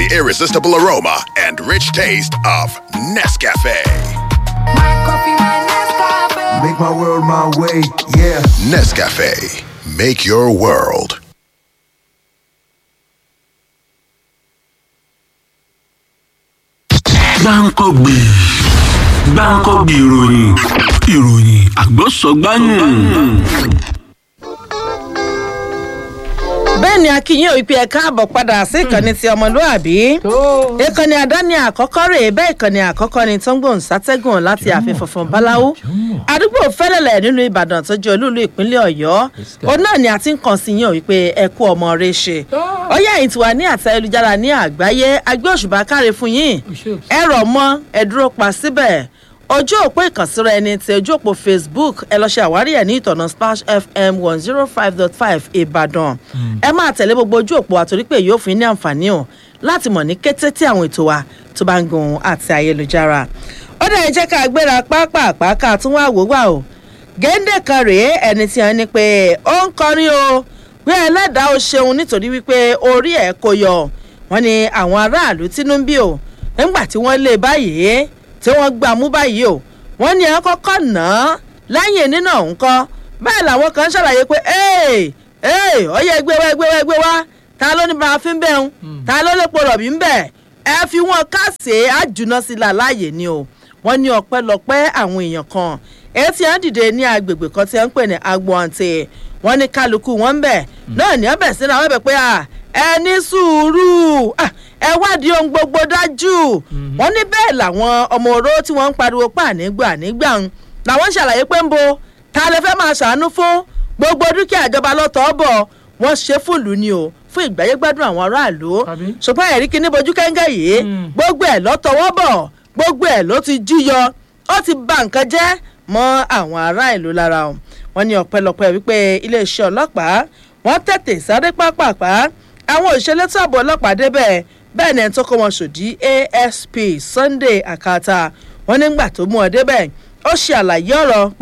irresistible aroma and rich taste of Nescafe. Make my world my way, yeah. Nescafe, make your world. gbáǹkọ́gbì gbáǹkọ́gbì ìròyìn ìròyìn àgbọ̀sọ̀gbáyùn. bẹ́ẹ̀ ni akínyìn òpin ẹ̀ káàbọ̀ padà sí ìkànnì ti ọmọlúàbí ìkànnì àdáni àkọ́kọ́ rèé bẹ́ẹ̀ ìkànnì àkọ́kọ́ ni tó ń gbòǹ sátẹ́gùn láti ààfin funfun báláwo àdúgbò fẹ́lẹ̀lẹ̀ nínú ìbàdàn tó jẹ́ olúùlú ìpínlẹ̀ ọ̀yọ́ òun náà ni a ti ń kàn sí yín wípé ẹ kú ọmọ rẹ ṣe ọyá yìí ti wà ní àtẹ ayélujára ní àgbáyé agbé òṣùbà káre fún yín ẹ rọ̀ mọ́ ẹ dúró pa síbẹ̀ ojú òpó ìkànsíra ẹni tí ojú òpó facebook ẹ lọ ṣe àwárí ẹ ní ìtọ̀nà splash fm one zero five dot five ìbàdàn ẹ máa tẹ̀lé gbogbo ojú òpó àtòrí pé yóò fún yín ní àǹfààní o láti mọ̀ ní kété tí àwọn ètò wa tó bá ń gun àti ayélujára ó dẹ̀ jẹ́ ká gbéra pápá ká tún wá wò wá o géńdé kan rèé ẹni tí wọ́n ní pé ó ń kọrin o pé ẹlẹ́dàá ó ṣeun nítorí wípé orí ẹ̀ kò yọ wọ́n ní àwọn aráàlú tínú ń bí o nígbà tí wọ́n lé báyìí tí wọ́n gbà mú báyìí o wọ́n ní ẹ̀ kọ́kọ́ nà án lẹ́yìn nínú ọ̀hún kọ́ bẹ́ẹ̀ làwọn kan ṣàlàyé pé ee ee ọyẹ ẹgbẹ́ wa ẹgbẹ́ wa ẹgbẹ́ wa ta ló ní bá a fi ń bẹ̀ ń ta ló lè po rọ̀bì ń bẹ̀ ẹ fi wọn káàsì àjùná sí i láàyè ni o wọ́n ní ọpẹ́lọpẹ́ àwọn èèyàn kan etí à ń dìde ní agbègbè kan tí wọ́n ń pè ní agbọ̀ǹtì wọ́n ní kálukú wọn ń bẹ̀ náà ní ọbẹ̀ sínú àwọn ẹ̀bẹ̀ pé ẹ ní sùúrù ẹ wádìí ohun gbogbo dájú wọ́n ní bẹ́ẹ̀ làwọn ọmọ oró tí wọ́n ń pariwo pa nígbà nígbà ń làwọn ṣàlàyé pé ń bo ta lè fẹ́ máa ṣàánú fún gbogbo dúkìá ìjọba lọ́tọ̀ bọ̀ wọ́n ṣe fúlù ni o fún ìgbáyégbádùn àwọn aráàlú ṣùgbọ́n ẹ̀rí kíní bojú kẹ́ńgẹ́ yìí gbogbo ẹ̀ lọ́tọ̀wọ́ bọ̀ gbogbo ẹ̀ ló ti jíyọ ó ti ba nǹkan jẹ́ mọ́ àwọn ará ìlú lára o wọ́n ní ọ̀pẹ̀lọpẹ̀ wípé iléeṣẹ́ ọlọ́pàá wọ́n tètè sáré pápápá àwọn òṣèlú tó àbọ̀ ọlọ́pàá débẹ̀ bẹ́ẹ̀ ni ẹni tó kọ́ wọn ṣòdí asp sunday akata wọ́n nígbà tó mú ọ débẹ̀ ó ṣe àlàyé ọ̀rọ̀ pé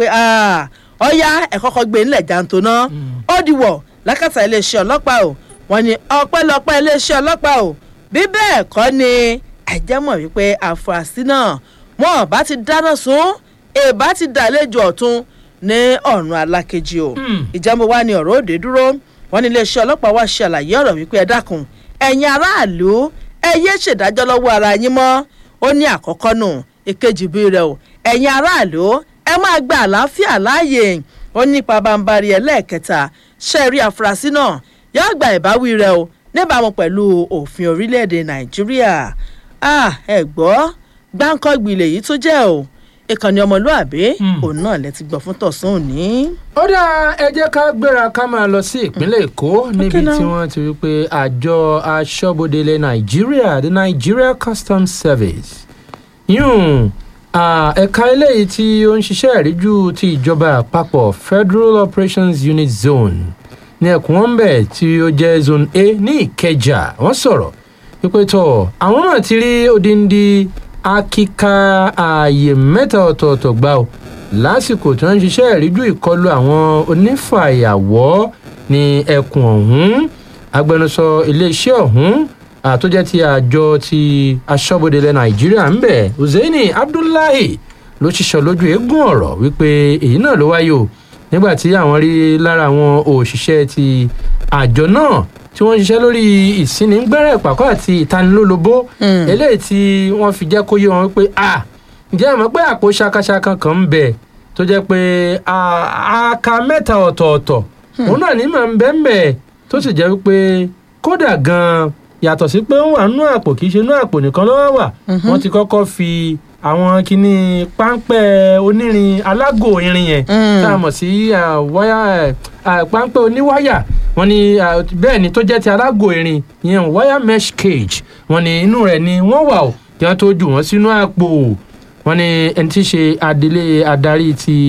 ọ̀ya ẹ̀ kọ́kọ́ gbé nílẹ̀ jàǹtó náà ó dìwọ̀ lákàtà iléeṣẹ́ ọlọ́pàá o wọ́n ní ọpẹ́lọpẹ́ iléeṣẹ́ ọlọ́pàá o bí bẹ́ẹ̀ kọ́ ni ẹ̀jẹ̀ mọ̀ wípé àfúrásì náà wọn bá ti dáná sun èbá ti dàlejò ọ̀tún ní ọ̀run alákejì o ìjẹ́mu wa ni ọ̀rọ̀ òde dúró wọn ní iléeṣẹ́ ọlọ́pàá wá ṣe àlàyé ọ̀rọ̀ wípé ẹ dákun ẹ̀yin aráàlú ẹ yé ṣèdájọ́ lọ́wọ́ ara yín mọ́ ó ní àkọ́kọ́ nù ìkejì bí rẹ o ẹ̀yin aráàlú ẹ máa gba àlàáfíà láàyè ó ní pabambarì ẹlẹ́ẹ̀kẹta ṣẹ́ẹ̀rí àfúrásì náà yóò gba ìbáwí rẹ o níbàámu pẹ̀lú òfin orílẹ̀-èdè nàìjíríà ẹ gbọ́ gbáǹkọ́gbì lèyí tó jẹ́ o ìkànnì ọmọlúàbí òun náà lẹ ti gbọ́ fún tọ̀sán òní. ó dá ẹ jẹ́ ká gbéra ká máa lọ sí ìpínlẹ̀ èkó níbi tí wọ́n ti rí pé àjọ aṣọ́bodè ilẹ̀ nàìjíríà the nigeria customs service yún ẹ̀ka eléyìí tí ó ń ṣiṣẹ́ ìríjú ti ìjọba àpapọ̀ federal operations unit zone ní ẹkùn wọn bẹ̀ tí ó jẹ́ zone a ní ìkẹjà wọ́n sọ̀rọ̀ wípé tọ̀ àwọn náà ti rí odindi akíka ààyè mẹ́ta ọ̀tọ̀ọ̀tọ̀ gbà ó lásìkò tí wọ́n ń ṣiṣẹ́ ìríjú ìkọlù àwọn onífàyàwọ́ ní ẹkùn ọ̀hún agbẹnusọ iléeṣẹ́ ọ̀hún àtúnjẹ́ ti àjọ ti aṣọ́bodè ilẹ̀ nàìjíríà ń bẹ̀ hussaini abdullahi ló ṣiṣọ́ lójú eégún ọ̀rọ̀ wípé èyí náà ló wáyé o nígbà tí àwọn rí lára àwọn òṣìṣẹ́ ti àjọ náà tí wọ́n ń ṣiṣẹ́ lórí ìsínigbẹ́rẹ́ pàkọ́ àti ìtanilólobó eléyìí tí wọ́n fi jẹ́ kó yé wọn pé a ǹjẹ́ àmọ́ pé àpò ṣakaṣaka kan ń bẹ tó jẹ́ pé aka mẹ́ta ọ̀tọ̀ọ̀tọ̀ òun náà ní mà ń bẹ́ ń bẹ̀ tó sì jẹ́ wípé kódà gan-an yàtọ̀ sí pé ó wà nínú àpò kì í ṣe inú àpò nìkan ló wà wọ́n ti kọ́kọ́ fi àwọn kinní páńpẹ́ onírin alágò irin yẹn tá a mọ̀ sí wáyà páńpẹ́ oníwáyà wọ́n ní bẹ́ẹ̀ ni tó jẹ́ ti alágò irin yẹn wire mesh cage wọ́n ní inú rẹ̀ ni wọ́n wà ó kí wọ́n tó jù wọ́n sínú àpò wọ́n ní ẹni tí í ṣe adelé adarí ti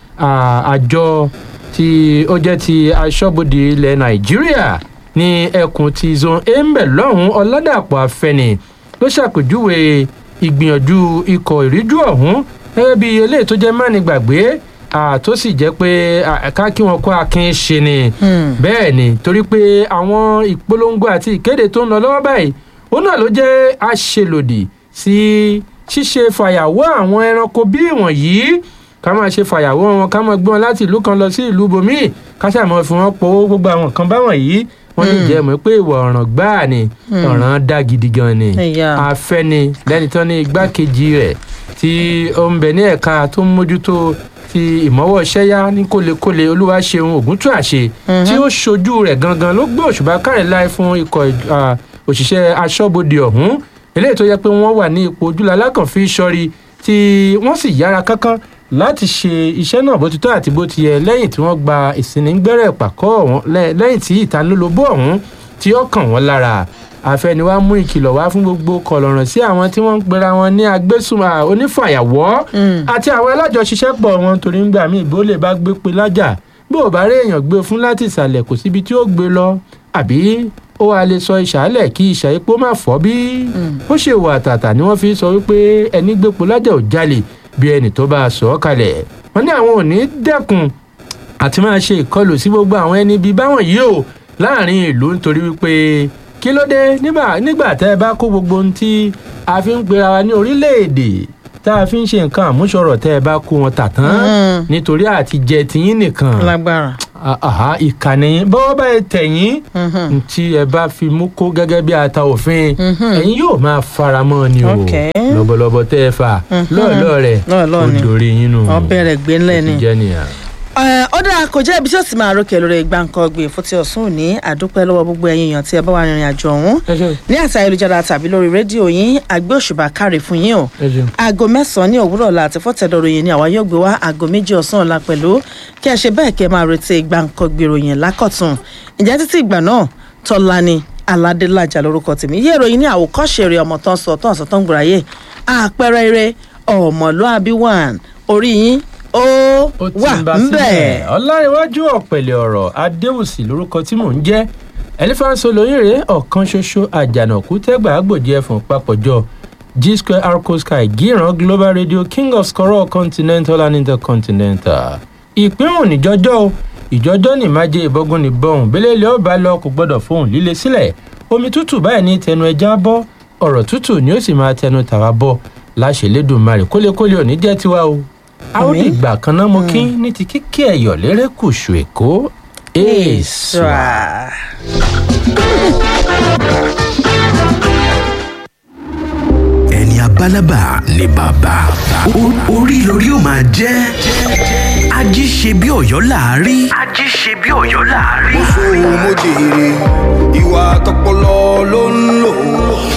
àjọ tí ó jẹ́ ti aṣọ́bodè ilẹ̀ nàìjíríà ní ẹkùn ti zone a ń bẹ̀ lọ́hùn ọ̀làdàpọ̀ afẹ́ni ló ṣàpèjúwe ìgbìyànjú ikọ̀ ìríjú ọ̀hún gẹ́gẹ́ bí eléyìí tó jẹ́ mání gbàgbé tó sì jẹ́ pé ká kí wọn kó akin ṣe ni bẹ́ẹ̀ ni torí pé àwọn ìpolongo àti ìkéde tó ń lọ lọ́wọ́ báyìí òun náà ló jẹ́ àṣelòdì sí ṣíṣe fàyàwọ́ àwọn ẹranko bí ìwọ̀nyí ká máa ṣe fàyàwọ́ wọn ká máa gbé wọn láti ìlú kan lọ sí ìlú bòmíì ká ṣàmọ́ fi wọn powó gbogbo àwọn kan báwọn yìí wọ́n ní jẹ́ mọ̀ pé ìwà ọ̀ràn gbáà ni ọ̀ràn dá gidi gan ni Ẹ̀yà. afẹ́ni lẹ́ni tán ní igbákejì rẹ̀ tí ó ń bẹ ní ẹ̀ka tó ń mójútó ti ìmọ̀wọ́ ṣẹ́yá ní kólekóle olúwaṣeun ògúntúàṣe tí ó ṣojú rẹ̀ gangan ló gbé òṣùbà kárẹ̀ láì fún ikọ̀ ah, òṣìṣẹ́ aṣọ́bodè ọ̀hún eléyìí tó yẹ pé wọ́n wà ní ipò ojúlá kan fi sọrí tí wọ́n sì yára kánkán láti ṣe iṣẹ́ náà bó ti tọ́ àti bó ti yẹ lẹ́yìn tí wọ́n gba ìsìnìgbẹ́rẹ̀ pàkọ́ ọ̀hún lẹ́- lẹ́yìn tí ìtanilólobó ọ̀hún tí ó kàn wọ́n lára àfẹniwá mú ìkìlọ̀ wá fún gbogbo kọlọ̀ràn sí àwọn tí wọ́n ń pera wọn ní agbésùnmọ̀ onífàyàwọ́ àti àwọn alájọṣiṣẹ́pọ̀ wọn torí ń gbà mí ìbò lè bá gbé pe lájà bí ò bá rí èèyàn gbé fún láti ìsàlẹ̀ kò síbi tí ó gbé lọ àbí ó wàá lè sọ ìsàlẹ̀ kí ìsà epo má fọ́ bí ó ṣe wà tàtà ni wọ́n fi sọ wípé ẹni gbépo lájà ò jalè bí ẹni tó bá a sọ ọ́ kalẹ̀ wọ́n ní àwọn ò ní dẹ́kun àti máa ṣe ìkọlù sí gbogbo àwọn ẹni bíi báwọn yìí o láàrin ìlú nítorí wípé kí ló dé nígbà nígbà tẹ́ ẹ bá kó gbogbo ohun tí a fi ń pera wa ní orílẹ̀-èdè tá a fi ń ṣe nǹkan àmúṣọrọ̀ tẹ́ ẹ bá kó wọn tà tán nítorí àti jẹ tiyín nìkan lágbára. àhá ìkànnì bọ́wọ́ bá ẹ tẹ̀yìn tí ẹ bá fi mú kó gẹ́gẹ́ bí ata òfin ẹ̀yin yóò máa faramọ́ ni o Okay. lọ́bọ̀lọ́bọ̀ tẹ́ ẹ fà lọ́ọ̀lọ́ rẹ̀ Lọ́ọ̀lọ́ọ̀ ni. ó dorí yín nù ọbẹ̀ rẹ̀ gbé ńlẹ̀ ni. ti jẹ́ nìyà. Ẹ, ó dáa kò jẹ́ ibi tí ó sì máa rókè lórí gbàǹkan ọgbìn fún ti ọ̀sùn òní àdúpẹ́ lọ́wọ́ gbogbo ẹ̀yin èèyàn tí ẹ bá wà rìnrìn àjò ọ̀hún ẹ ṣeun ní àti ayélujára tàbí lórí rédíò yín àgbé òṣùbà káre fún yín o ẹ ṣeun. aago mẹ́sàn-án ní òwúrọ̀ ọ̀la àti fọ́tẹ̀dọ̀rọ̀ yìí ni àwa yóò gbé wá aago méjì ọ̀sán ọ̀la pẹ̀lú kí ẹ ṣe bẹ́ẹ̀ kí ẹ máa retí gbàǹkan gbèròyìn lákọ̀tún ìjẹ́ títí ìgbà náà tọ́lání aládélájà lórúkọ tèmi yé ìròyìn ní àwòkọ́ṣe rẹ̀ ọmọ tán sọ tán sọ tán gbòòráyè àpẹẹrẹ eré ọmọlúàbí one orí yín ó ó ti wà ń bá ńbẹ̀. sílẹ̀ ọ̀làríwájú ọ̀pẹ̀lẹ̀ ọ̀rọ̀ adéwùsì lórúkọ tí mò ń jẹ́ ẹlẹ́fàǹsọ lóyèrè ọ̀kan ṣoṣo àjànàkú tẹ́gbà àgbòjì ẹ̀fọ̀n papọ̀jọ g square arco sky gíran global radio king of scorol continental and intercontinental ìpín òun níjọjọ́ o ìjọjọ́ ní májè ìbọ́gun ní bọ́hùn bẹ́lẹ́lẹ́ ọba lọ kò gbọ́dọ̀ fóun líle sílẹ̀ omi tútù báyìí ní tẹnu ẹja bọ́ ọ̀rọ̀ tútù ni ó sì máa tẹnu tàwa bọ́ láṣẹ lẹ́dùnmarè kólékólé òní jẹ́ tiwa o a ó Àmín. dìgbà kan náà mo kí ní ti kíkí ẹ̀yọ̀ lérè kùsù èkó èèṣà. Èèṣà. ẹni abálábà ni bàbá O- orí lórí ó máa jẹ́ ají ṣe bí ọ̀yọ́ láàárí. ají ṣe bí ọ̀yọ́ láàárí. mo jèrè ìwà tọpọlọ ló ń lò